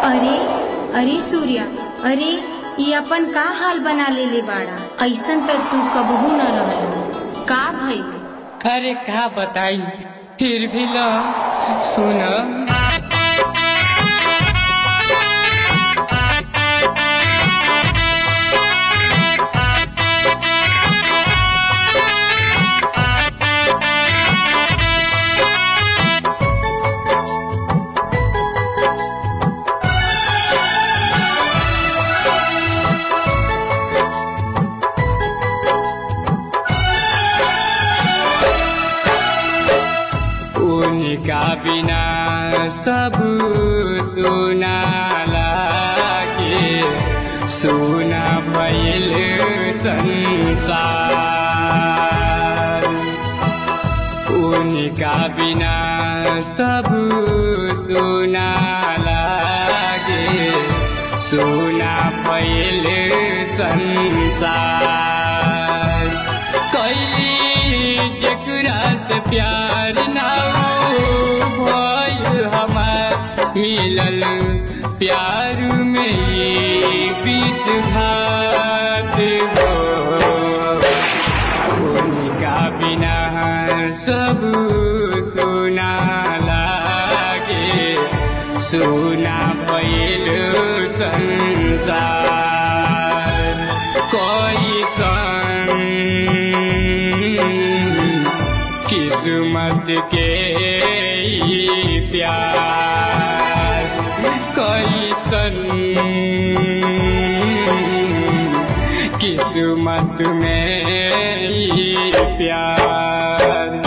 अरे अरे सूर्या अरे ये अपन का हाल बना लेले बाड़ा ऐसन त तू कबहू न रहल का भइल अरे का बताई फिर भी ल सुन उनका बिना सब सुना लागे सुना भइल संसार उनका बिना सब सुना लागे सुना भइल संसार कैली जकरा से प्यार ना भइल हमार मिलल प्यार में ये बीत घात हो उनका बिना सब सुना लागे सुना भइल संसार कोई कन किस्मत के ई प्यार कोई कन किस्मत में ई प्यार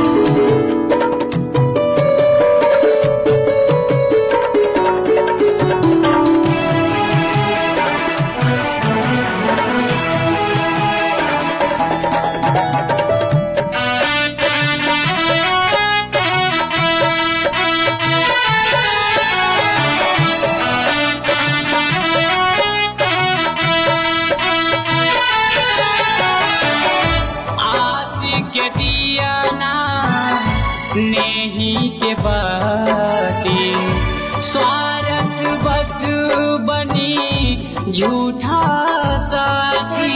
आस के दिया ना नेही के बाती स्वार्थ बस बनी झूठा साथी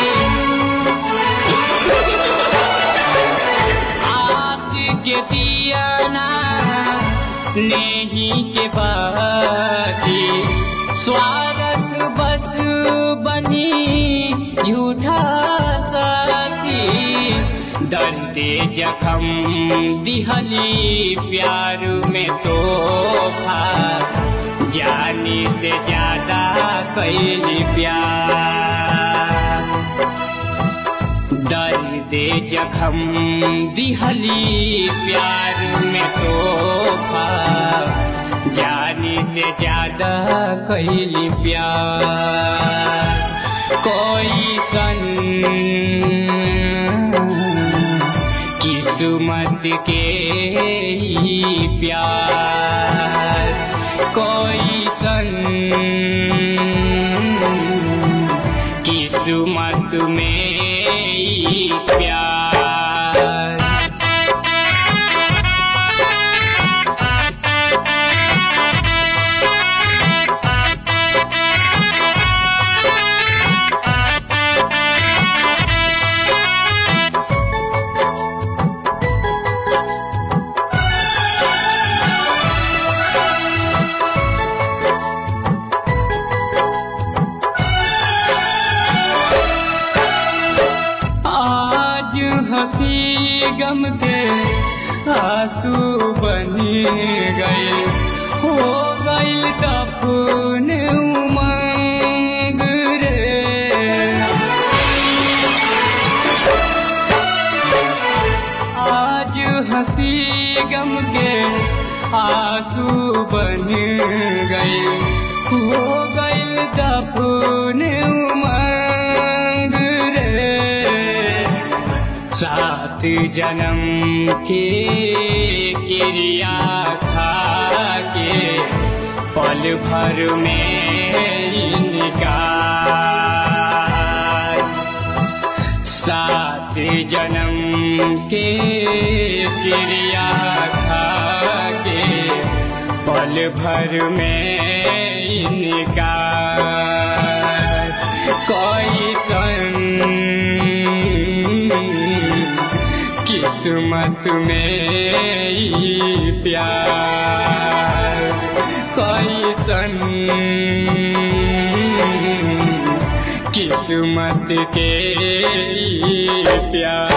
आस के दिया ना नेही के बाती स्वार्थ बस बनी झूठा साथी दर्दे जखम दिहली प्यार में तोहफा जाने से ज्यादा कैली प्यार दर्दे जखम दिहली प्यार में तोहफा जाने से ज्यादा कैली प्यार कोई कन किस्मत के ही प्यार कोई कन किस्मत में ही प्यार आज हंसी गम के आंसू बनी गए हो गईल दफन उमंग रे आज हंसी गम के आंसू बन गए हो गईल दफन उमंग रे सात जन्म के क्रिया खा के पल भर में इनका सात जन्म के क्रिया खा के पल भर में इनका कोई सन किस्मत में ई प्यार कोई सन किस्मत के ई प्यार